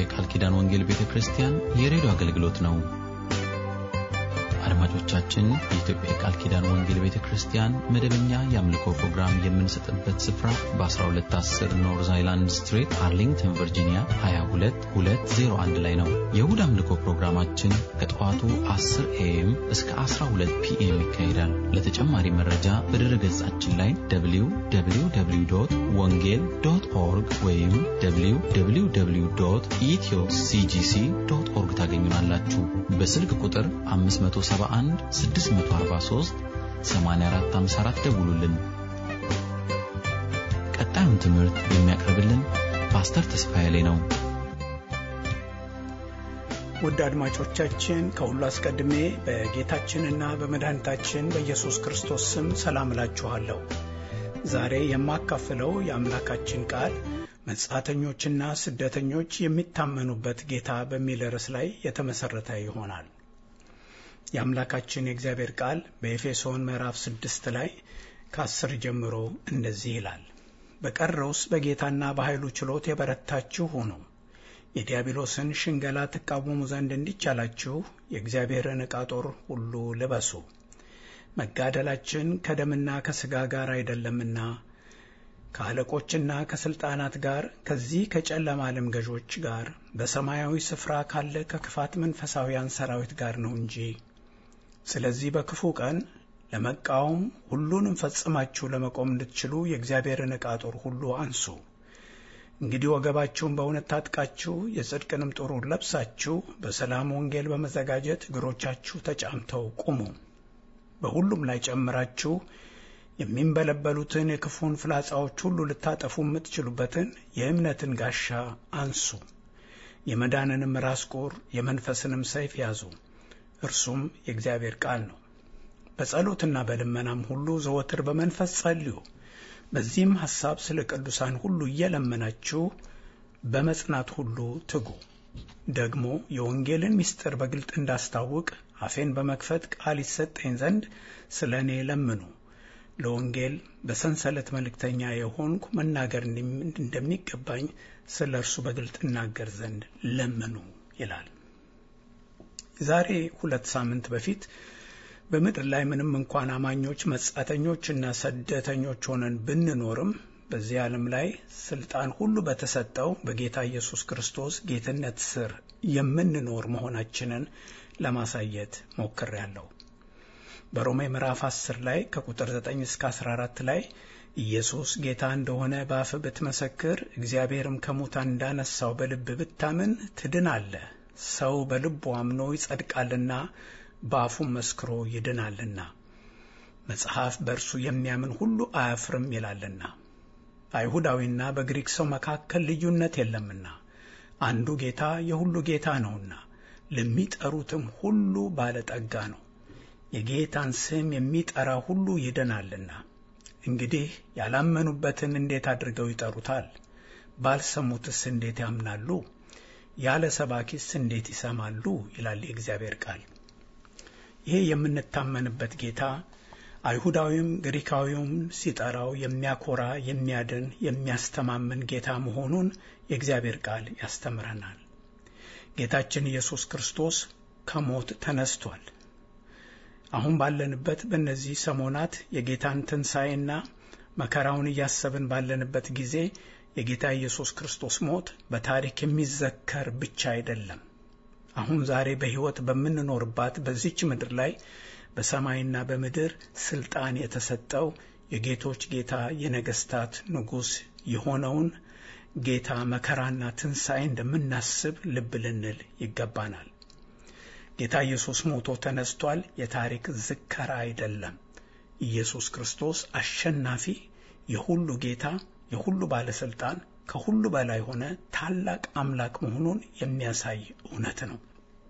የቃል ኪዳን ወንጌል ቤተ ክርስቲያን የሬዲዮ አገልግሎት ነው። አድማጮቻችን፣ የኢትዮጵያ የቃል ኪዳን ወንጌል ቤተ ክርስቲያን መደበኛ የአምልኮ ፕሮግራም የምንሰጥበት ስፍራ በ1210 ኖርዝ አይላንድ ስትሪት አርሊንግተን ቨርጂኒያ 22201 ላይ ነው። የእሁድ አምልኮ ፕሮግራማችን ከጠዋቱ 10 ኤኤም እስከ 12 ፒኤም ይካሄዳል። ለተጨማሪ መረጃ በድረ ገጻችን ላይ www ወንጌል ዶት ኦርግ ወይም www ኢትዮ ሲጂሲ ዶት ኦርግ ታገኙናላችሁ። በስልክ ቁጥር 571 643 8454 ደውሉልን። ቀጣዩን ትምህርት የሚያቀርብልን ፓስተር ተስፋዬ ላይ ነው። ውድ አድማጮቻችን ከሁሉ አስቀድሜ በጌታችንና በመድኃኒታችን በኢየሱስ ክርስቶስ ስም ሰላም እላችኋለሁ። ዛሬ የማካፍለው የአምላካችን ቃል መጻተኞችና ስደተኞች የሚታመኑበት ጌታ በሚል ርዕስ ላይ የተመሠረተ ይሆናል። የአምላካችን የእግዚአብሔር ቃል በኤፌሶን ምዕራፍ ስድስት ላይ ከአስር ጀምሮ እንደዚህ ይላል። በቀረውስ በጌታና በኃይሉ ችሎት የበረታችሁ ሁኑ የዲያብሎስን ሽንገላ ትቃወሙ ዘንድ እንዲቻላችሁ የእግዚአብሔርን ዕቃ ጦር ሁሉ ልበሱ። መጋደላችን ከደምና ከሥጋ ጋር አይደለምና ከአለቆችና ከሥልጣናት ጋር ከዚህ ከጨለማ ዓለም ገዦች ጋር በሰማያዊ ስፍራ ካለ ከክፋት መንፈሳውያን ሰራዊት ጋር ነው እንጂ። ስለዚህ በክፉ ቀን ለመቃወም ሁሉንም ፈጽማችሁ ለመቆም እንድትችሉ የእግዚአብሔርን ዕቃ ጦር ሁሉ አንሱ። እንግዲህ ወገባችሁን በእውነት ታጥቃችሁ የጽድቅንም ጦሩን ለብሳችሁ በሰላም ወንጌል በመዘጋጀት እግሮቻችሁ ተጫምተው ቁሙ። በሁሉም ላይ ጨምራችሁ የሚንበለበሉትን የክፉን ፍላጻዎች ሁሉ ልታጠፉ የምትችሉበትን የእምነትን ጋሻ አንሱ። የመዳንንም ራስ ቁር የመንፈስንም ሰይፍ ያዙ፣ እርሱም የእግዚአብሔር ቃል ነው። በጸሎትና በልመናም ሁሉ ዘወትር በመንፈስ ጸልዩ። በዚህም ሐሳብ ስለ ቅዱሳን ሁሉ እየለመናችሁ በመጽናት ሁሉ ትጉ። ደግሞ የወንጌልን ምስጢር በግልጥ እንዳስታውቅ አፌን በመክፈት ቃል ይሰጠኝ ዘንድ ስለ እኔ ለምኑ። ለወንጌል በሰንሰለት መልእክተኛ የሆንኩ መናገር እንደሚገባኝ ስለ እርሱ በግልጥ እናገር ዘንድ ለምኑ ይላል። ዛሬ ሁለት ሳምንት በፊት በምድር ላይ ምንም እንኳን አማኞች መጻተኞችና ስደተኞች ሆነን ብንኖርም በዚህ ዓለም ላይ ስልጣን ሁሉ በተሰጠው በጌታ ኢየሱስ ክርስቶስ ጌትነት ስር የምንኖር መሆናችንን ለማሳየት ሞክሬያለሁ። በሮሜ ምዕራፍ 10 ላይ ከቁጥር 9 እስከ 14 ላይ ኢየሱስ ጌታ እንደሆነ በአፍ ብትመሰክር እግዚአብሔርም ከሙታን እንዳነሳው በልብ ብታምን ትድናለህ። ሰው በልቡ አምኖ ይጸድቃልና በአፉም መስክሮ ይድናልና መጽሐፍ በእርሱ የሚያምን ሁሉ አያፍርም ይላልና። አይሁዳዊና በግሪክ ሰው መካከል ልዩነት የለምና አንዱ ጌታ የሁሉ ጌታ ነውና ለሚጠሩትም ሁሉ ባለጠጋ ነው። የጌታን ስም የሚጠራ ሁሉ ይድናልና። እንግዲህ ያላመኑበትን እንዴት አድርገው ይጠሩታል? ባልሰሙትስ እንዴት ያምናሉ? ያለ ሰባኪስ እንዴት ይሰማሉ? ይላል የእግዚአብሔር ቃል። ይሄ የምንታመንበት ጌታ አይሁዳዊም ግሪካዊውም ሲጠራው የሚያኮራ፣ የሚያድን፣ የሚያስተማምን ጌታ መሆኑን የእግዚአብሔር ቃል ያስተምረናል። ጌታችን ኢየሱስ ክርስቶስ ከሞት ተነስቷል። አሁን ባለንበት በእነዚህ ሰሞናት የጌታን ትንሣኤና መከራውን እያሰብን ባለንበት ጊዜ የጌታ ኢየሱስ ክርስቶስ ሞት በታሪክ የሚዘከር ብቻ አይደለም። አሁን ዛሬ በሕይወት በምንኖርባት በዚች ምድር ላይ በሰማይና በምድር ስልጣን የተሰጠው የጌቶች ጌታ የነገስታት ንጉሥ የሆነውን ጌታ መከራና ትንሣኤ እንደምናስብ ልብ ልንል ይገባናል። ጌታ ኢየሱስ ሞቶ ተነስቷል። የታሪክ ዝከራ አይደለም። ኢየሱስ ክርስቶስ አሸናፊ፣ የሁሉ ጌታ፣ የሁሉ ባለስልጣን፣ ከሁሉ በላይ ሆነ ታላቅ አምላክ መሆኑን የሚያሳይ እውነት ነው።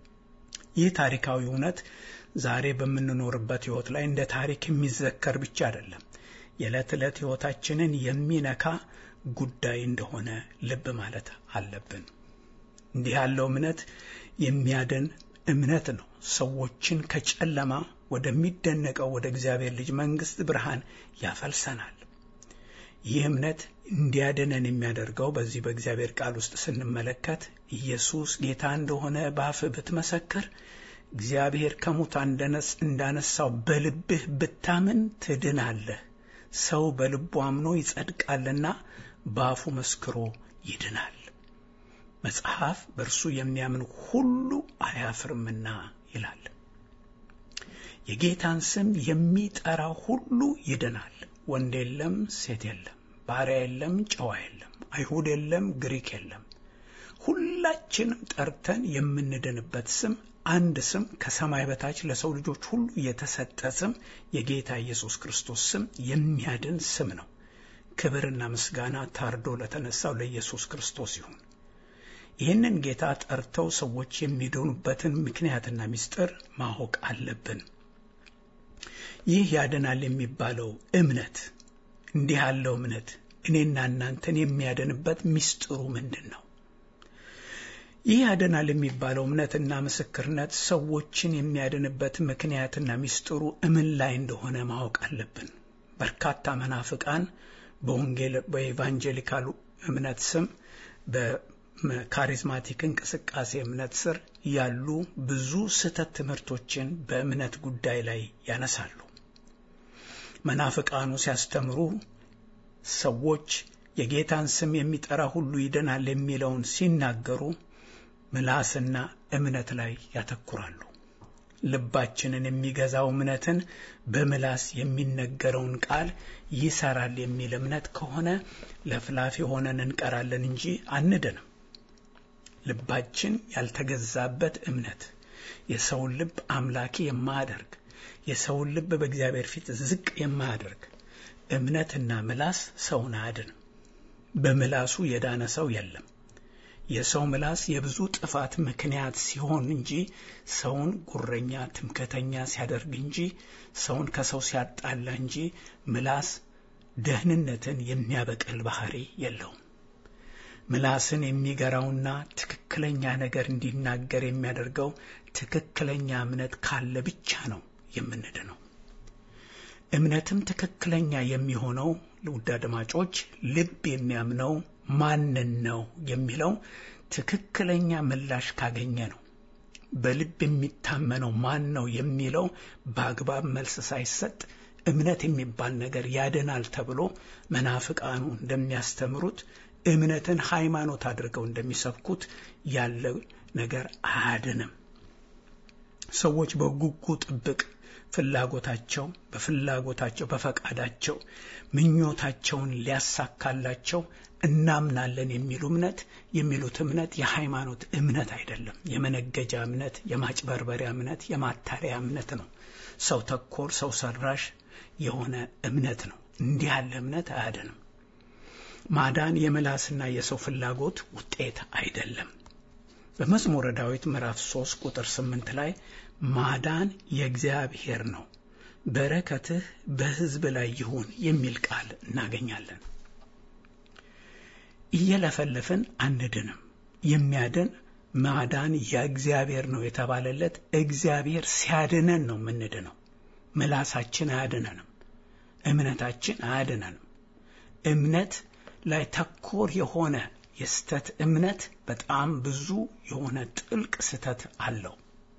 ይህ ታሪካዊ እውነት ዛሬ በምንኖርበት ሕይወት ላይ እንደ ታሪክ የሚዘከር ብቻ አይደለም፣ የዕለት ዕለት ሕይወታችንን የሚነካ ጉዳይ እንደሆነ ልብ ማለት አለብን። እንዲህ ያለው እምነት የሚያድን እምነት ነው። ሰዎችን ከጨለማ ወደሚደነቀው ወደ እግዚአብሔር ልጅ መንግሥት ብርሃን ያፈልሰናል። ይህ እምነት እንዲያድነን የሚያደርገው በዚህ በእግዚአብሔር ቃል ውስጥ ስንመለከት ኢየሱስ ጌታ እንደሆነ በአፍህ ብትመሰክር እግዚአብሔር ከሙታን እንዳነሳው በልብህ ብታምን ትድናለህ። ሰው በልቡ አምኖ ይጸድቃልና በአፉ መስክሮ ይድናል። መጽሐፍ በእርሱ የሚያምን ሁሉ አያፍርምና ይላል። የጌታን ስም የሚጠራ ሁሉ ይድናል። ወንድ የለም፣ ሴት የለም፣ ባሪያ የለም፣ ጨዋ የለም፣ አይሁድ የለም፣ ግሪክ የለም። ሁላችንም ጠርተን የምንድንበት ስም አንድ ስም ከሰማይ በታች ለሰው ልጆች ሁሉ የተሰጠ ስም የጌታ ኢየሱስ ክርስቶስ ስም የሚያድን ስም ነው። ክብርና ምስጋና ታርዶ ለተነሳው ለኢየሱስ ክርስቶስ ይሁን። ይህንን ጌታ ጠርተው ሰዎች የሚድኑበትን ምክንያትና ምስጢር ማወቅ አለብን። ይህ ያድናል የሚባለው እምነት እንዲህ ያለው እምነት እኔና እናንተን የሚያድንበት ምስጢሩ ምንድን ነው? ይህ ያድናል የሚባለው እምነትና ምስክርነት ሰዎችን የሚያድንበት ምክንያትና ምስጢሩ እምን ላይ እንደሆነ ማወቅ አለብን። በርካታ መናፍቃን በወንጌል በኤቫንጀሊካሉ እምነት ስም በካሪዝማቲክ እንቅስቃሴ እምነት ስር ያሉ ብዙ ስህተት ትምህርቶችን በእምነት ጉዳይ ላይ ያነሳሉ። መናፍቃኑ ሲያስተምሩ ሰዎች የጌታን ስም የሚጠራ ሁሉ ይድናል የሚለውን ሲናገሩ ምላስና እምነት ላይ ያተኩራሉ። ልባችንን የሚገዛው እምነትን በምላስ የሚነገረውን ቃል ይሰራል የሚል እምነት ከሆነ ለፍላፊ ሆነን እንቀራለን እንጂ አንድንም። ልባችን ያልተገዛበት እምነት የሰውን ልብ አምላኪ የማያደርግ የሰውን ልብ በእግዚአብሔር ፊት ዝቅ የማያደርግ እምነትና ምላስ ሰውን አያድንም። በምላሱ የዳነ ሰው የለም። የሰው ምላስ የብዙ ጥፋት ምክንያት ሲሆን እንጂ ሰውን ጉረኛ፣ ትምክህተኛ ሲያደርግ እንጂ ሰውን ከሰው ሲያጣላ እንጂ ምላስ ደህንነትን የሚያበቅል ባህሪ የለውም። ምላስን የሚገራውና ትክክለኛ ነገር እንዲናገር የሚያደርገው ትክክለኛ እምነት ካለ ብቻ ነው የምንድነው። እምነትም ትክክለኛ የሚሆነው ውድ አድማጮች ልብ የሚያምነው ማንን ነው የሚለው ትክክለኛ ምላሽ ካገኘ ነው። በልብ የሚታመነው ማን ነው የሚለው በአግባብ መልስ ሳይሰጥ እምነት የሚባል ነገር ያድናል ተብሎ መናፍቃኑ እንደሚያስተምሩት እምነትን ሃይማኖት አድርገው እንደሚሰብኩት ያለ ነገር አያድንም። ሰዎች በጉጉ ጥብቅ ፍላጎታቸው በፍላጎታቸው በፈቃዳቸው ምኞታቸውን ሊያሳካላቸው እናምናለን የሚሉ እምነት የሚሉት እምነት የሃይማኖት እምነት አይደለም። የመነገጃ እምነት፣ የማጭበርበሪያ እምነት፣ የማታለያ እምነት ነው። ሰው ተኮር ሰው ሰራሽ የሆነ እምነት ነው። እንዲህ ያለ እምነት አያድንም። ማዳን የምላስና የሰው ፍላጎት ውጤት አይደለም። በመዝሙረ ዳዊት ምዕራፍ 3 ቁጥር 8 ላይ ማዳን የእግዚአብሔር ነው፣ በረከትህ በሕዝብ ላይ ይሁን የሚል ቃል እናገኛለን። እየለፈለፍን አንድንም። የሚያድን ማዳን የእግዚአብሔር ነው የተባለለት እግዚአብሔር ሲያድነን ነው የምንድነው። ምላሳችን አያድነንም። እምነታችን አያድነንም። እምነት ላይ ተኮር የሆነ የስተት እምነት በጣም ብዙ የሆነ ጥልቅ ስተት አለው።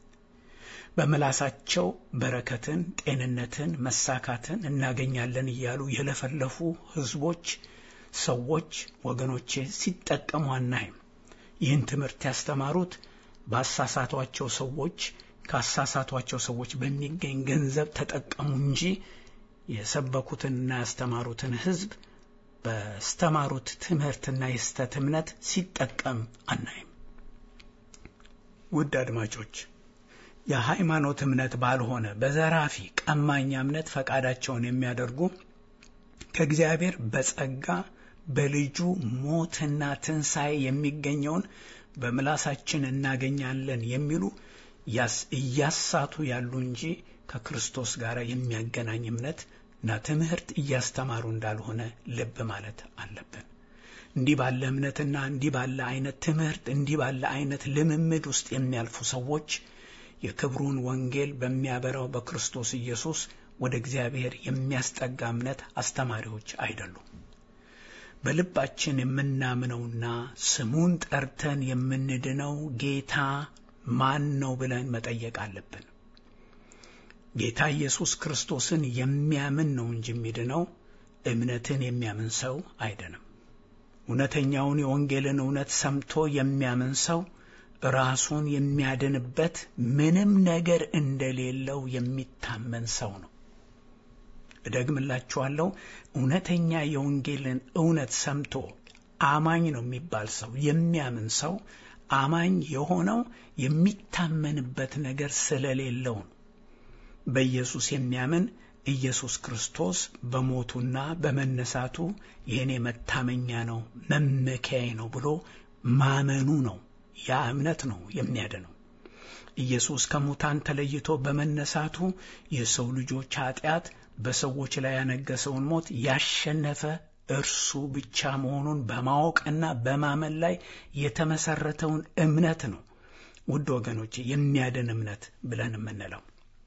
በምላሳቸው በረከትን፣ ጤንነትን፣ መሳካትን እናገኛለን እያሉ የለፈለፉ ህዝቦች፣ ሰዎች፣ ወገኖቼ ሲጠቀሙ አናይም። ይህን ትምህርት ያስተማሩት ባሳሳቷቸው ሰዎች ካሳሳቷቸው ሰዎች በሚገኝ ገንዘብ ተጠቀሙ እንጂ የሰበኩትንና ያስተማሩትን ህዝብ በስተማሩት ትምህርትና የስተት እምነት ሲጠቀም አናይም። ውድ አድማጮች የሃይማኖት እምነት ባልሆነ በዘራፊ ቀማኛ እምነት ፈቃዳቸውን የሚያደርጉ ከእግዚአብሔር በጸጋ በልጁ ሞትና ትንሣኤ የሚገኘውን በምላሳችን እናገኛለን የሚሉ እያሳቱ ያሉ እንጂ ከክርስቶስ ጋር የሚያገናኝ እምነት እና ትምህርት እያስተማሩ እንዳልሆነ ልብ ማለት አለብን። እንዲህ ባለ እምነትና እንዲህ ባለ አይነት ትምህርት እንዲህ ባለ አይነት ልምምድ ውስጥ የሚያልፉ ሰዎች የክብሩን ወንጌል በሚያበራው በክርስቶስ ኢየሱስ ወደ እግዚአብሔር የሚያስጠጋ እምነት አስተማሪዎች አይደሉም። በልባችን የምናምነውና ስሙን ጠርተን የምንድነው ጌታ ማን ነው ብለን መጠየቅ አለብን። ጌታ ኢየሱስ ክርስቶስን የሚያምን ነው እንጂ የሚድነው እምነትን የሚያምን ሰው አይደንም። እውነተኛውን የወንጌልን እውነት ሰምቶ የሚያምን ሰው ራሱን የሚያድንበት ምንም ነገር እንደሌለው የሚታመን ሰው ነው። እደግምላችኋለሁ። እውነተኛ የወንጌልን እውነት ሰምቶ አማኝ ነው የሚባል ሰው የሚያምን ሰው አማኝ የሆነው የሚታመንበት ነገር ስለሌለው ነው። በኢየሱስ የሚያምን ኢየሱስ ክርስቶስ በሞቱና በመነሳቱ የእኔ መታመኛ ነው መመኪያዬ ነው ብሎ ማመኑ ነው። ያ እምነት ነው የሚያድነው። ኢየሱስ ከሙታን ተለይቶ በመነሳቱ የሰው ልጆች ኃጢአት በሰዎች ላይ ያነገሰውን ሞት ያሸነፈ እርሱ ብቻ መሆኑን በማወቅና በማመን ላይ የተመሰረተውን እምነት ነው ውድ ወገኖች የሚያድን እምነት ብለን የምንለው።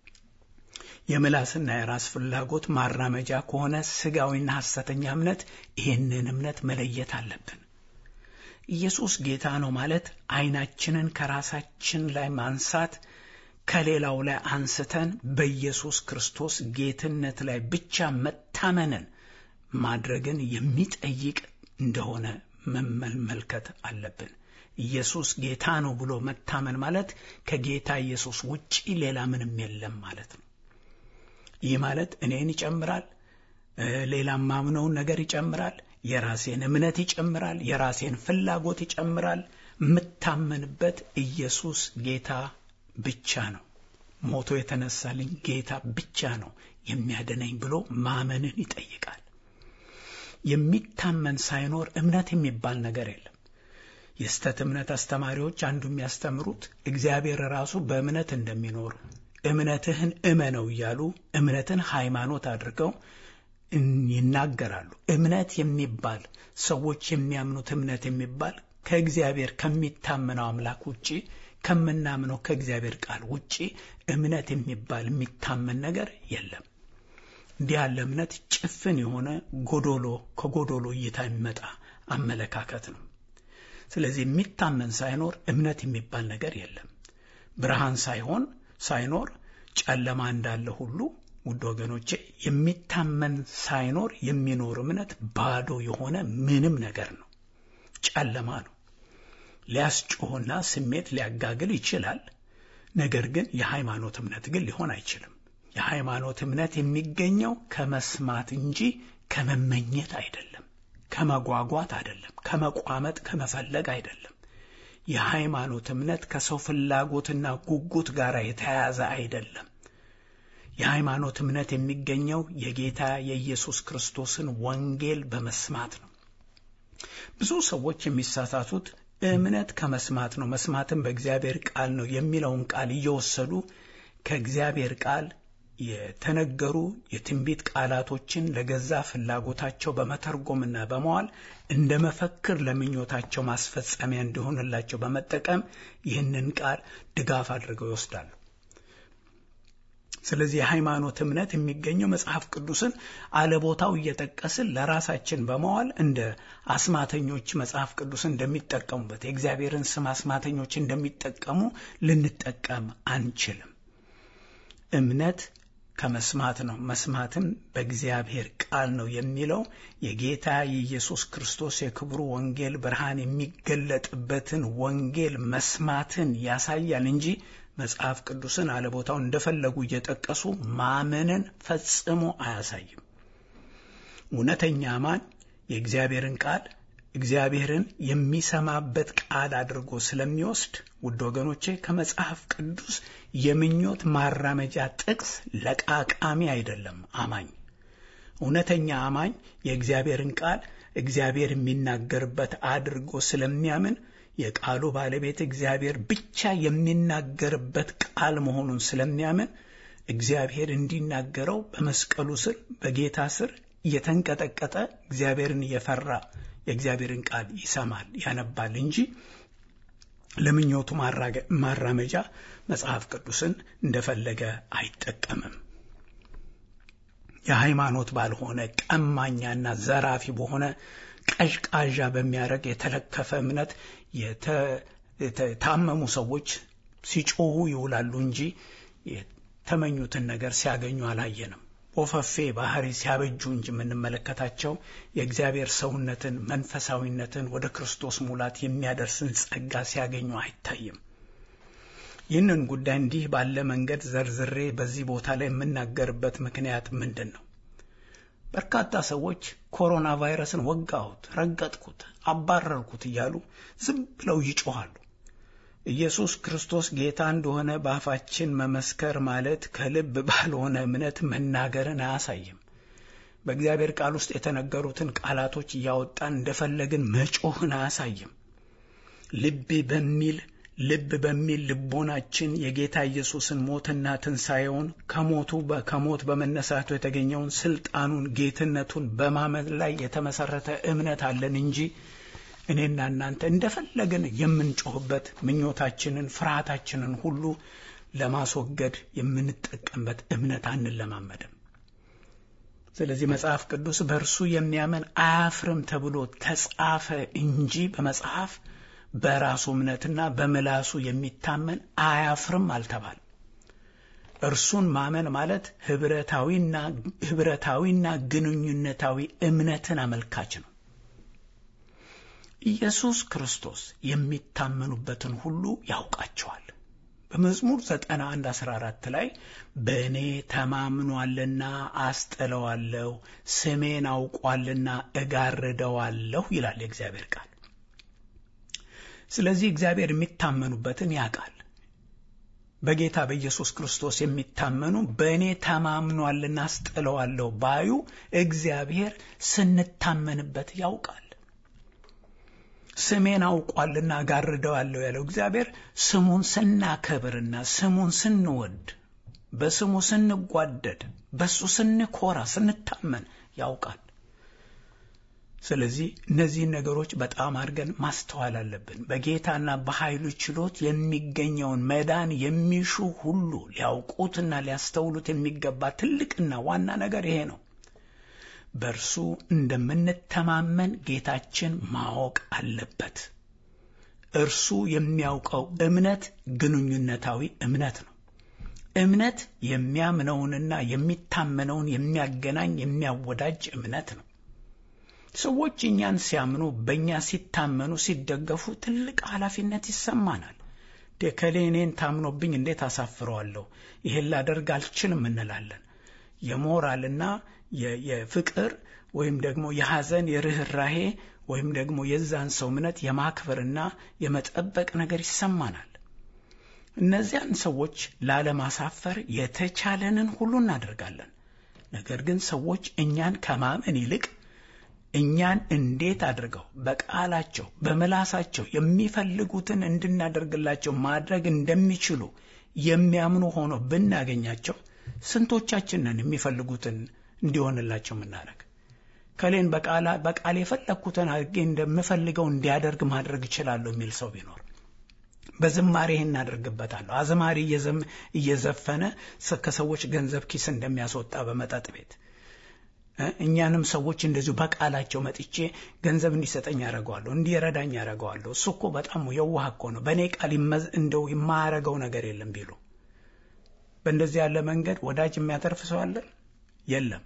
የምላስና የራስ ፍላጎት ማራመጃ ከሆነ ስጋዊና ሐሰተኛ እምነት ይህንን እምነት መለየት አለብን። ኢየሱስ ጌታ ነው ማለት ዓይናችንን ከራሳችን ላይ ማንሳት ከሌላው ላይ አንስተን በኢየሱስ ክርስቶስ ጌትነት ላይ ብቻ መታመንን ማድረግን የሚጠይቅ እንደሆነ መመልከት አለብን። ኢየሱስ ጌታ ነው ብሎ መታመን ማለት ከጌታ ኢየሱስ ውጪ ሌላ ምንም የለም ማለት ነው። ይህ ማለት እኔን ይጨምራል፣ ሌላም ማምነውን ነገር ይጨምራል፣ የራሴን እምነት ይጨምራል፣ የራሴን ፍላጎት ይጨምራል። የምታመንበት ኢየሱስ ጌታ ብቻ ነው። ሞቶ የተነሳልኝ ጌታ ብቻ ነው የሚያድነኝ ብሎ ማመንን ይጠይቃል። የሚታመን ሳይኖር እምነት የሚባል ነገር የለም። የስተት እምነት አስተማሪዎች አንዱ የሚያስተምሩት እግዚአብሔር ራሱ በእምነት እንደሚኖር እምነትህን እመነው እያሉ እምነትን ሃይማኖት አድርገው ይናገራሉ። እምነት የሚባል ሰዎች የሚያምኑት እምነት የሚባል ከእግዚአብሔር ከሚታመነው አምላክ ውጪ ከምናምነው ከእግዚአብሔር ቃል ውጪ እምነት የሚባል የሚታመን ነገር የለም። እንዲህ ያለ እምነት ጭፍን የሆነ ጎዶሎ ከጎዶሎ እይታ የሚመጣ አመለካከት ነው። ስለዚህ የሚታመን ሳይኖር እምነት የሚባል ነገር የለም። ብርሃን ሳይሆን ሳይኖር ጨለማ እንዳለ ሁሉ ውድ ወገኖቼ የሚታመን ሳይኖር የሚኖር እምነት ባዶ የሆነ ምንም ነገር ነው፣ ጨለማ ነው። ሊያስጮህና ስሜት ሊያጋግል ይችላል። ነገር ግን የሃይማኖት እምነት ግን ሊሆን አይችልም። የሃይማኖት እምነት የሚገኘው ከመስማት እንጂ ከመመኘት አይደለም፣ ከመጓጓት አይደለም፣ ከመቋመጥ ከመፈለግ አይደለም። የሃይማኖት እምነት ከሰው ፍላጎትና ጉጉት ጋር የተያያዘ አይደለም። የሃይማኖት እምነት የሚገኘው የጌታ የኢየሱስ ክርስቶስን ወንጌል በመስማት ነው። ብዙ ሰዎች የሚሳሳቱት እምነት ከመስማት ነው፣ መስማትም በእግዚአብሔር ቃል ነው የሚለውን ቃል እየወሰዱ ከእግዚአብሔር ቃል የተነገሩ የትንቢት ቃላቶችን ለገዛ ፍላጎታቸው በመተርጎምና በመዋል እንደ መፈክር ለምኞታቸው ማስፈጸሚያ እንዲሆንላቸው በመጠቀም ይህንን ቃል ድጋፍ አድርገው ይወስዳሉ። ስለዚህ የሃይማኖት እምነት የሚገኘው መጽሐፍ ቅዱስን አለቦታው እየጠቀስን ለራሳችን በመዋል እንደ አስማተኞች መጽሐፍ ቅዱስን እንደሚጠቀሙበት የእግዚአብሔርን ስም አስማተኞች እንደሚጠቀሙ ልንጠቀም አንችልም። እምነት ከመስማት ነው፣ መስማትም በእግዚአብሔር ቃል ነው የሚለው የጌታ የኢየሱስ ክርስቶስ የክብሩ ወንጌል ብርሃን የሚገለጥበትን ወንጌል መስማትን ያሳያል እንጂ መጽሐፍ ቅዱስን አለቦታው እንደፈለጉ እየጠቀሱ ማመንን ፈጽሞ አያሳይም። እውነተኛ አማኝ የእግዚአብሔርን ቃል እግዚአብሔርን የሚሰማበት ቃል አድርጎ ስለሚወስድ ውድ ወገኖቼ ከመጽሐፍ ቅዱስ የምኞት ማራመጃ ጥቅስ ለቃቃሚ አይደለም። አማኝ እውነተኛ አማኝ የእግዚአብሔርን ቃል እግዚአብሔር የሚናገርበት አድርጎ ስለሚያምን የቃሉ ባለቤት እግዚአብሔር ብቻ የሚናገርበት ቃል መሆኑን ስለሚያምን እግዚአብሔር እንዲናገረው በመስቀሉ ስር በጌታ ስር እየተንቀጠቀጠ እግዚአብሔርን እየፈራ የእግዚአብሔርን ቃል ይሰማል፣ ያነባል እንጂ ለምኞቱ ማራመጃ መጽሐፍ ቅዱስን እንደፈለገ አይጠቀምም። የሃይማኖት ባልሆነ ቀማኛና ዘራፊ በሆነ ቀዥቃዣ በሚያደርግ የተለከፈ እምነት የታመሙ ሰዎች ሲጮሁ ይውላሉ እንጂ የተመኙትን ነገር ሲያገኙ አላየንም። ወፈፌ ባህሪ ሲያበጁ እንጂ የምንመለከታቸው የእግዚአብሔር ሰውነትን፣ መንፈሳዊነትን ወደ ክርስቶስ ሙላት የሚያደርስን ጸጋ ሲያገኙ አይታይም። ይህንን ጉዳይ እንዲህ ባለ መንገድ ዘርዝሬ በዚህ ቦታ ላይ የምናገርበት ምክንያት ምንድን ነው? በርካታ ሰዎች ኮሮና ቫይረስን ወጋሁት፣ ረገጥኩት፣ አባረርኩት እያሉ ዝም ብለው ይጮኋሉ። ኢየሱስ ክርስቶስ ጌታ እንደሆነ በአፋችን መመስከር ማለት ከልብ ባልሆነ እምነት መናገርን አያሳይም። በእግዚአብሔር ቃል ውስጥ የተነገሩትን ቃላቶች እያወጣን እንደፈለግን መጮህን አያሳይም። ልብ በሚል ልብ በሚል ልቦናችን የጌታ ኢየሱስን ሞትና ትንሣኤውን ከሞቱ ከሞት በመነሳቱ የተገኘውን ስልጣኑን፣ ጌትነቱን በማመን ላይ የተመሰረተ እምነት አለን እንጂ እኔና እናንተ እንደፈለግን የምንጮህበት ምኞታችንን፣ ፍርሃታችንን ሁሉ ለማስወገድ የምንጠቀምበት እምነት አንለማመድም። ስለዚህ መጽሐፍ ቅዱስ በእርሱ የሚያምን አያፍርም ተብሎ ተጻፈ እንጂ በመጽሐፍ በራሱ እምነትና በምላሱ የሚታመን አያፍርም አልተባለም። እርሱን ማመን ማለት ህብረታዊና ህብረታዊና ግንኙነታዊ እምነትን አመልካች ነው። ኢየሱስ ክርስቶስ የሚታመኑበትን ሁሉ ያውቃቸዋል። በመዝሙር 91 14 ላይ በእኔ ተማምኗልና አስጥለዋለሁ፣ ስሜን አውቋልና እጋርደዋለሁ ይላል የእግዚአብሔር ቃል። ስለዚህ እግዚአብሔር የሚታመኑበትን ያውቃል። በጌታ በኢየሱስ ክርስቶስ የሚታመኑ በእኔ ተማምኗልና አስጥለዋለሁ ባዩ እግዚአብሔር ስንታመንበት ያውቃል። ስሜን አውቋልና ጋርደዋለሁ ያለው እግዚአብሔር ስሙን ስናከብርና ስሙን ስንወድ በስሙ ስንጓደድ በሱ ስንኮራ ስንታመን ያውቃል። ስለዚህ እነዚህን ነገሮች በጣም አድርገን ማስተዋል አለብን። በጌታና በኃይሉ ችሎት የሚገኘውን መዳን የሚሹ ሁሉ ሊያውቁትና ሊያስተውሉት የሚገባ ትልቅና ዋና ነገር ይሄ ነው። በእርሱ እንደምንተማመን ጌታችን ማወቅ አለበት። እርሱ የሚያውቀው እምነት ግንኙነታዊ እምነት ነው። እምነት የሚያምነውንና የሚታመነውን የሚያገናኝ የሚያወዳጅ እምነት ነው። ሰዎች እኛን ሲያምኑ፣ በእኛ ሲታመኑ፣ ሲደገፉ ትልቅ ኃላፊነት ይሰማናል። ከሌ እኔን ታምኖብኝ እንዴት አሳፍረዋለሁ? ይሄን ላደርግ አልችልም እንላለን። የሞራልና የፍቅር ወይም ደግሞ የሐዘን የርኅራሄ ወይም ደግሞ የዛን ሰው እምነት የማክበርና የመጠበቅ ነገር ይሰማናል። እነዚያን ሰዎች ላለማሳፈር የተቻለንን ሁሉ እናደርጋለን። ነገር ግን ሰዎች እኛን ከማመን ይልቅ እኛን እንዴት አድርገው በቃላቸው በምላሳቸው የሚፈልጉትን እንድናደርግላቸው ማድረግ እንደሚችሉ የሚያምኑ ሆኖ ብናገኛቸው ስንቶቻችንን የሚፈልጉትን እንዲሆንላቸው የምናደርግ ከሌን በቃል የፈለግኩትን አድርጌ እንደምፈልገው እንዲያደርግ ማድረግ እችላለሁ የሚል ሰው ቢኖር በዝማሬ ይህን እናደርግበታለሁ። አዝማሪ እየዘፈነ ከሰዎች ገንዘብ ኪስ እንደሚያስወጣ በመጠጥ ቤት እኛንም ሰዎች እንደዚሁ በቃላቸው መጥቼ ገንዘብ እንዲሰጠኝ ያደረገዋለሁ፣ እንዲረዳኝ ያደረገዋለሁ። እሱ እኮ በጣም የዋህ እኮ ነው፣ በእኔ ቃል እንደው የማያረገው ነገር የለም ቢሉ በእንደዚህ ያለ መንገድ ወዳጅ የሚያተርፍ ሰው አለ? የለም።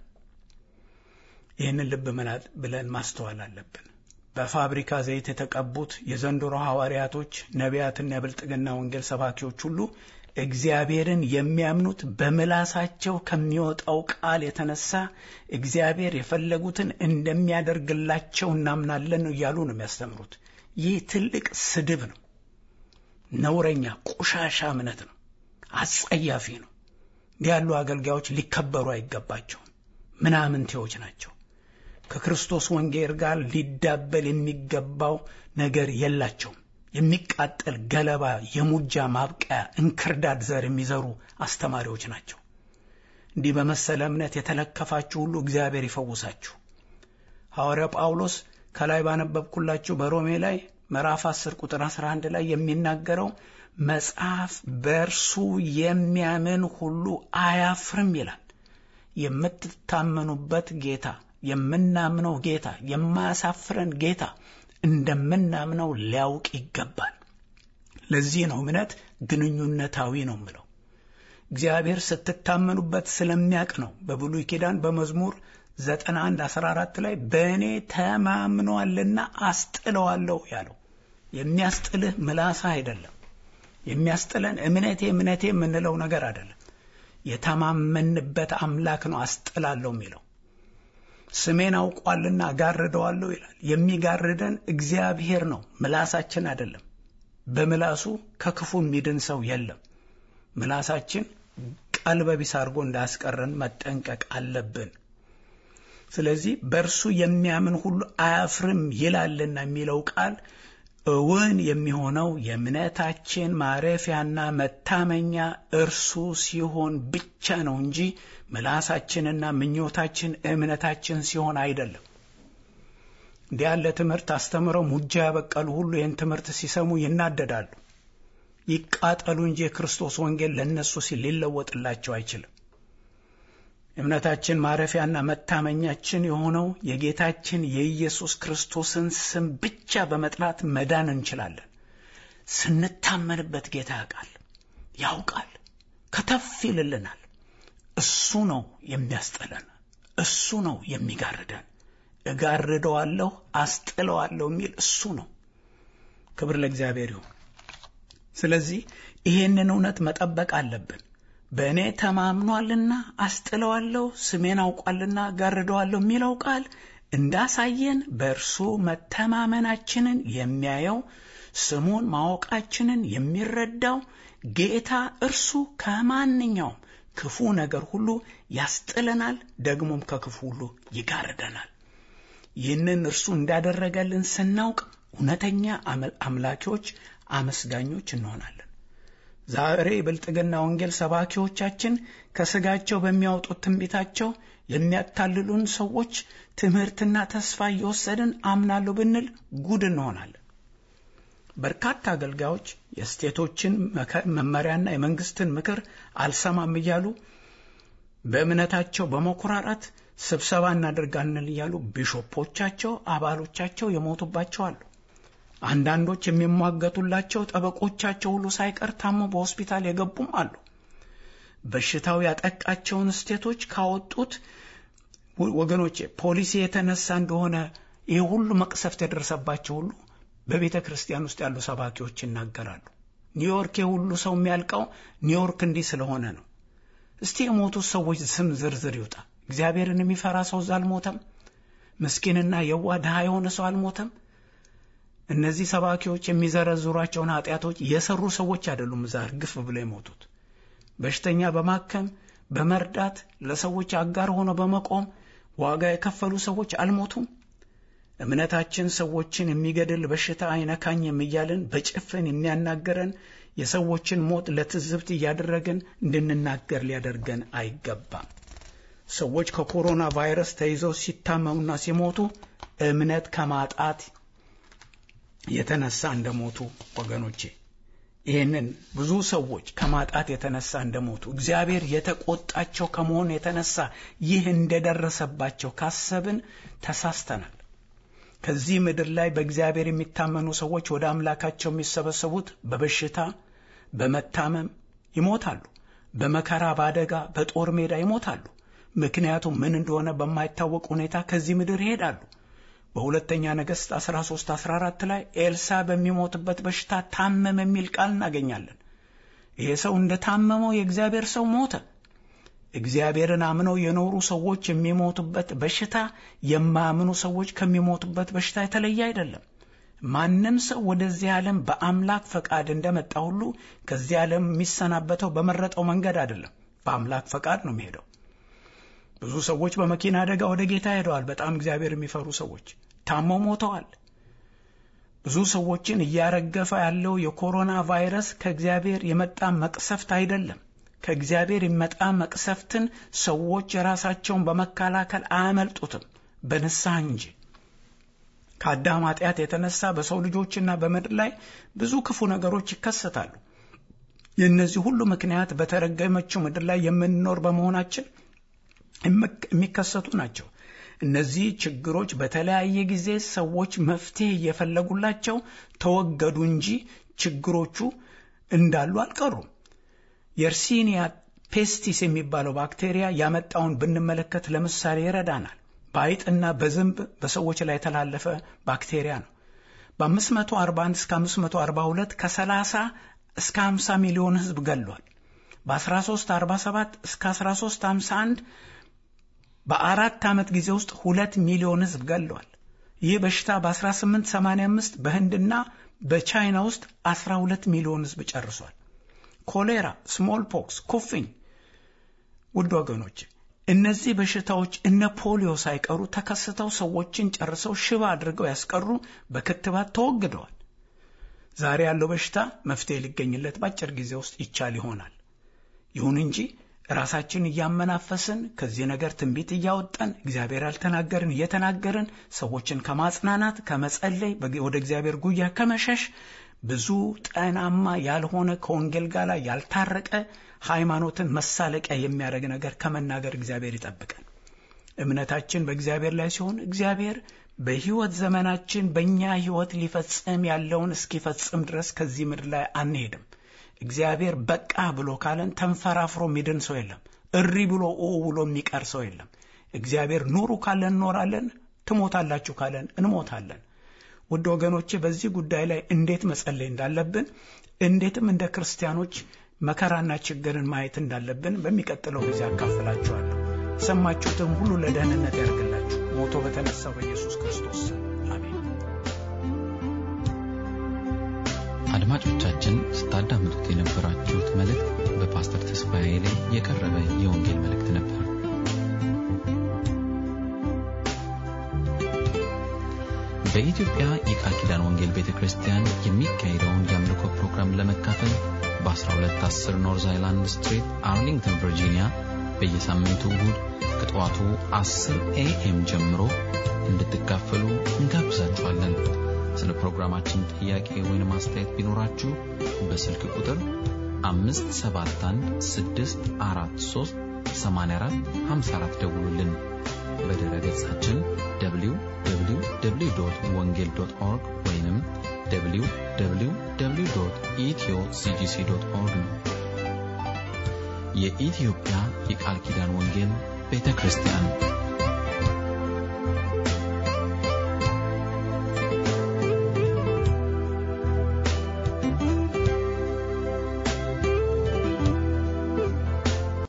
ይህንን ልብ መላጥ ብለን ማስተዋል አለብን። በፋብሪካ ዘይት የተቀቡት የዘንድሮ ሐዋርያቶች፣ ነቢያትና የብልጥግና ወንጌል ሰባኪዎች ሁሉ እግዚአብሔርን የሚያምኑት በምላሳቸው ከሚወጣው ቃል የተነሳ እግዚአብሔር የፈለጉትን እንደሚያደርግላቸው እናምናለን ነው እያሉ ነው የሚያስተምሩት። ይህ ትልቅ ስድብ ነው። ነውረኛ ቆሻሻ እምነት ነው። አጸያፊ ነው። እንዲህ ያሉ አገልጋዮች ሊከበሩ አይገባቸውም። ምናምንቴዎች ናቸው። ከክርስቶስ ወንጌል ጋር ሊዳበል የሚገባው ነገር የላቸውም። የሚቃጠል ገለባ፣ የሙጃ ማብቀያ፣ እንክርዳድ ዘር የሚዘሩ አስተማሪዎች ናቸው። እንዲህ በመሰለ እምነት የተለከፋችሁ ሁሉ እግዚአብሔር ይፈውሳችሁ። ሐዋርያው ጳውሎስ ከላይ ባነበብኩላችሁ በሮሜ ላይ ምዕራፍ 10 ቁጥር 11 ላይ የሚናገረው መጽሐፍ በእርሱ የሚያምን ሁሉ አያፍርም ይላል። የምትታመኑበት ጌታ የምናምነው ጌታ የማያሳፍረን ጌታ እንደምናምነው ሊያውቅ ይገባል። ለዚህ ነው እምነት ግንኙነታዊ ነው ምለው። እግዚአብሔር ስትታመኑበት ስለሚያውቅ ነው። በብሉይ ኪዳን በመዝሙር 91 14 ላይ በእኔ ተማምኗልና አስጥለዋለሁ ያለው። የሚያስጥልህ ምላሳ አይደለም። የሚያስጥለን እምነቴ እምነቴ የምንለው ነገር አይደለም። የተማመንበት አምላክ ነው አስጥላለሁ የሚለው። ስሜን አውቋልና ጋርደዋለሁ ይላል። የሚጋርደን እግዚአብሔር ነው፣ ምላሳችን አይደለም። በምላሱ ከክፉ የሚድን ሰው የለም። ምላሳችን ቀልበቢስ አድርጎ እንዳያስቀረን መጠንቀቅ አለብን። ስለዚህ በእርሱ የሚያምን ሁሉ አያፍርም ይላልና የሚለው ቃል እውን የሚሆነው የእምነታችን ማረፊያና መታመኛ እርሱ ሲሆን ብቻ ነው እንጂ ምላሳችንና ምኞታችን እምነታችን ሲሆን አይደለም። እንዲህ ያለ ትምህርት አስተምረው ሙጃ ያበቀሉ ሁሉ ይህን ትምህርት ሲሰሙ ይናደዳሉ። ይቃጠሉ እንጂ የክርስቶስ ወንጌል ለእነሱ ሲል ሊለወጥላቸው አይችልም። እምነታችን ማረፊያና መታመኛችን የሆነው የጌታችን የኢየሱስ ክርስቶስን ስም ብቻ በመጥራት መዳን እንችላለን። ስንታመንበት ጌታ ያውቃል፣ ያውቃል፣ ከተፍ ይልልናል። እሱ ነው የሚያስጥለን፣ እሱ ነው የሚጋርደን። እጋርደዋለሁ፣ አስጥለዋለሁ የሚል እሱ ነው። ክብር ለእግዚአብሔር ይሁን። ስለዚህ ይሄንን እውነት መጠበቅ አለብን። በእኔ ተማምኗልና አስጥለዋለሁ፣ ስሜን አውቋልና ጋርደዋለሁ የሚለው ቃል እንዳሳየን በእርሱ መተማመናችንን የሚያየው ስሙን ማወቃችንን የሚረዳው ጌታ እርሱ ከማንኛውም ክፉ ነገር ሁሉ ያስጥለናል፣ ደግሞም ከክፉ ሁሉ ይጋርደናል። ይህንን እርሱ እንዳደረገልን ስናውቅ እውነተኛ አምላኪዎች፣ አመስጋኞች እንሆናለን። ዛሬ የብልጥግና ወንጌል ሰባኪዎቻችን ከስጋቸው በሚያወጡት ትንቢታቸው የሚያታልሉን ሰዎች ትምህርትና ተስፋ እየወሰድን አምናለሁ ብንል ጉድ እንሆናለን። በርካታ አገልጋዮች የስቴቶችን መመሪያና የመንግስትን ምክር አልሰማም እያሉ በእምነታቸው በመኩራራት ስብሰባ እናደርጋለን እያሉ ቢሾፖቻቸው፣ አባሎቻቸው የሞቱባቸው አሉ። አንዳንዶች የሚሟገቱላቸው ጠበቆቻቸው ሁሉ ሳይቀር ታሞ በሆስፒታል የገቡም አሉ። በሽታው ያጠቃቸውን ስቴቶች ካወጡት ወገኖቼ ፖሊሲ የተነሳ እንደሆነ ይህ ሁሉ መቅሰፍት የደረሰባቸው ሁሉ በቤተ ክርስቲያን ውስጥ ያሉ ሰባኪዎች ይናገራሉ። ኒውዮርክ የሁሉ ሰው የሚያልቀው ኒውዮርክ እንዲህ ስለሆነ ነው። እስቲ የሞቱት ሰዎች ስም ዝርዝር ይውጣ። እግዚአብሔርን የሚፈራ ሰው እዛ አልሞተም። ምስኪንና የዋ ድሃ የሆነ ሰው አልሞተም። እነዚህ ሰባኪዎች የሚዘረዝሯቸውን ኃጢአቶች የሰሩ ሰዎች አይደሉም እዛ እርግፍ ብለው የሞቱት። በሽተኛ በማከም በመርዳት ለሰዎች አጋር ሆኖ በመቆም ዋጋ የከፈሉ ሰዎች አልሞቱም። እምነታችን ሰዎችን የሚገድል በሽታ አይነካኝም እያልን በጭፍን የሚያናገረን የሰዎችን ሞት ለትዝብት እያደረግን እንድንናገር ሊያደርገን አይገባም። ሰዎች ከኮሮና ቫይረስ ተይዘው ሲታመሙና ሲሞቱ እምነት ከማጣት የተነሳ እንደሞቱ ወገኖቼ ይህንን ብዙ ሰዎች ከማጣት የተነሳ እንደሞቱ እግዚአብሔር የተቆጣቸው ከመሆን የተነሳ ይህ እንደደረሰባቸው ካሰብን ተሳስተናል። ከዚህ ምድር ላይ በእግዚአብሔር የሚታመኑ ሰዎች ወደ አምላካቸው የሚሰበሰቡት በበሽታ በመታመም ይሞታሉ። በመከራ በአደጋ በጦር ሜዳ ይሞታሉ። ምክንያቱም ምን እንደሆነ በማይታወቅ ሁኔታ ከዚህ ምድር ይሄዳሉ። በሁለተኛ ነገሥት 13 14 ላይ ኤልሳ በሚሞትበት በሽታ ታመመ የሚል ቃል እናገኛለን። ይሄ ሰው እንደ ታመመው የእግዚአብሔር ሰው ሞተ። እግዚአብሔርን አምነው የኖሩ ሰዎች የሚሞቱበት በሽታ የማያምኑ ሰዎች ከሚሞቱበት በሽታ የተለየ አይደለም። ማንም ሰው ወደዚህ ዓለም በአምላክ ፈቃድ እንደመጣ ሁሉ ከዚህ ዓለም የሚሰናበተው በመረጠው መንገድ አይደለም፣ በአምላክ ፈቃድ ነው የሚሄደው። ብዙ ሰዎች በመኪና አደጋ ወደ ጌታ ሄደዋል። በጣም እግዚአብሔር የሚፈሩ ሰዎች ታመው ሞተዋል። ብዙ ሰዎችን እያረገፈ ያለው የኮሮና ቫይረስ ከእግዚአብሔር የመጣ መቅሰፍት አይደለም። ከእግዚአብሔር የመጣ መቅሰፍትን ሰዎች የራሳቸውን በመከላከል አያመልጡትም፣ በንስሐ እንጂ። ከአዳም ኃጢአት የተነሳ በሰው ልጆችና በምድር ላይ ብዙ ክፉ ነገሮች ይከሰታሉ። የእነዚህ ሁሉ ምክንያት በተረገመችው ምድር ላይ የምንኖር በመሆናችን የሚከሰቱ ናቸው። እነዚህ ችግሮች በተለያየ ጊዜ ሰዎች መፍትሄ እየፈለጉላቸው ተወገዱ እንጂ ችግሮቹ እንዳሉ አልቀሩም። የርሲኒያ ፔስቲስ የሚባለው ባክቴሪያ ያመጣውን ብንመለከት ለምሳሌ ይረዳናል። በአይጥና በዝንብ በሰዎች ላይ የተላለፈ ባክቴሪያ ነው። በ541 እስከ 542 ከ30 እስከ 50 ሚሊዮን ሕዝብ ገሏል። በ1347 እስከ 1351 በአራት ዓመት ጊዜ ውስጥ ሁለት ሚሊዮን ሕዝብ ገሏል። ይህ በሽታ በ1885 በህንድና በቻይና ውስጥ 12 ሚሊዮን ሕዝብ ጨርሷል። ኮሌራ፣ ስሞል ፖክስ፣ ኩፍኝ ውድ ወገኖች እነዚህ በሽታዎች እነ ፖሊዮ ሳይቀሩ ተከስተው ሰዎችን ጨርሰው ሽባ አድርገው ያስቀሩ በክትባት ተወግደዋል። ዛሬ ያለው በሽታ መፍትሄ ሊገኝለት በአጭር ጊዜ ውስጥ ይቻል ይሆናል። ይሁን እንጂ ራሳችን እያመናፈስን ከዚህ ነገር ትንቢት እያወጣን እግዚአብሔር ያልተናገርን እየተናገርን ሰዎችን ከማጽናናት ከመጸለይ ወደ እግዚአብሔር ጉያ ከመሸሽ ብዙ ጤናማ ያልሆነ ከወንጌል ጋር ያልታረቀ ሃይማኖትን መሳለቂያ የሚያደርግ ነገር ከመናገር እግዚአብሔር ይጠብቀን። እምነታችን በእግዚአብሔር ላይ ሲሆን እግዚአብሔር በሕይወት ዘመናችን በእኛ ሕይወት ሊፈጽም ያለውን እስኪፈጽም ድረስ ከዚህ ምድር ላይ አንሄድም። እግዚአብሔር በቃ ብሎ ካለን ተንፈራፍሮ የሚድን ሰው የለም። እሪ ብሎ ኦ ብሎ የሚቀር ሰው የለም። እግዚአብሔር ኑሩ ካለን እንኖራለን፣ ትሞታላችሁ ካለን እንሞታለን። ውድ ወገኖቼ በዚህ ጉዳይ ላይ እንዴት መጸለይ እንዳለብን እንዴትም እንደ ክርስቲያኖች መከራና ችግርን ማየት እንዳለብን በሚቀጥለው ጊዜ አካፍላችኋለሁ። የሰማችሁትም ሁሉ ለደህንነት ያደርግላችሁ ሞቶ በተነሳው በኢየሱስ ክርስቶስ አሜን። አድማጮቻችን ስታዳምጡት የነበራችሁት መልእክት በፓስተር ተስፋዬ ላይ የቀረበ የወንጌል መልእክት ነበር። በኢትዮጵያ የቃል ኪዳን ወንጌል ቤተ ክርስቲያን የሚካሄደውን የአምልኮ ፕሮግራም ለመካፈል በ1210 ኖርዝ አይላንድ ስትሪት አርሊንግተን ቨርጂኒያ በየሳምንቱ እሁድ ከጠዋቱ 10 ኤኤም ጀምሮ እንድትካፈሉ እንጋብዛችኋለን። ስለ ፕሮግራማችን ጥያቄ ወይም አስተያየት ቢኖራችሁ በስልክ ቁጥር 571 ደውሉልን። በድረ ገጻችን www ወንጌል ኦርግ ወይም www ኢትዮ ሲጂሲ ኦርግ ነው። የኢትዮጵያ የቃል ኪዳን ወንጌል ቤተ ክርስቲያን